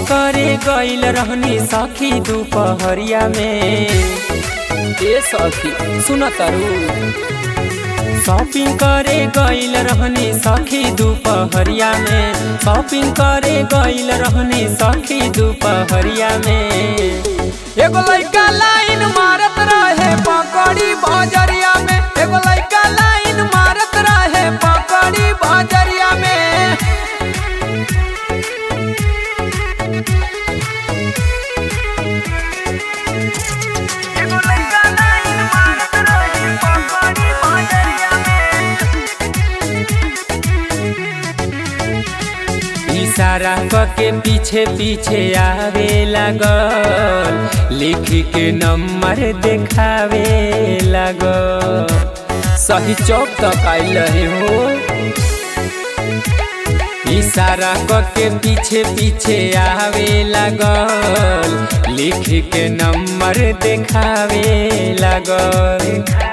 करे गइल रहनी सखी दोपहरिया में ए सखी सुन तारू शॉपिंग करे गइल रहनी सखी दोपहरिया में शॉपिंग करे गइल रहनी सखी दोपहरिया में एगो लइका लाइन मारत रहे पकड़ी बजरिया में एगो लइका लाइन मारत रहे पकड़ी बजरिया में एगो लइका लाइन मारत रहे पकड़ी बजरिया में इशारा के पीछे पीछे आवे लागल लिख के नंबर देखावे लागल सही चौक तक आइल रहे हो इशारा के पीछे पीछे आवे लागल लिख के नंबर देखावे लागल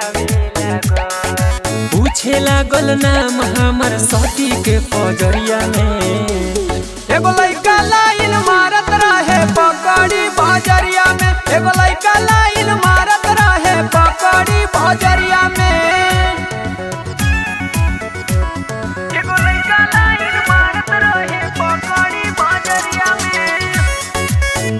पूछे लागल नाम हमर सती के पजरिया में एगो लइका लाइन मारत रहे पकड़ी बजरिया में एगो लइका लाइन मारत रहे पकड़ी बजरिया में एगो लइका लाइन मारत रहे पकड़ी बजरिया में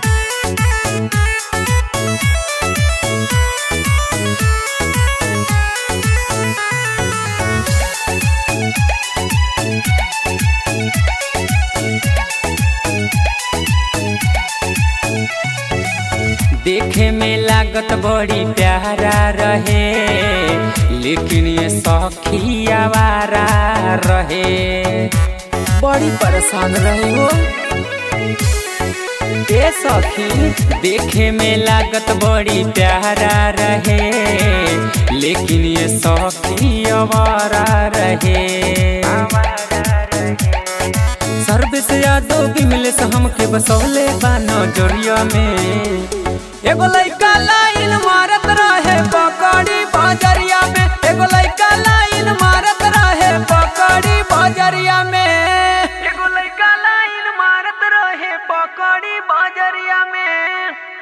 देखे में लागत बड़ी प्यारा रहे लेकिन ये सखी आवारा रहे बड़ी परेशान रहे हो ए सखी देखे में लागत बड़ी प्यारा रहे लेकिन ये सखी आवारा रहे सर्विस यादव बिमले से हमके बसौले बा नजरिया में एगो लइका लाइन मारत रहे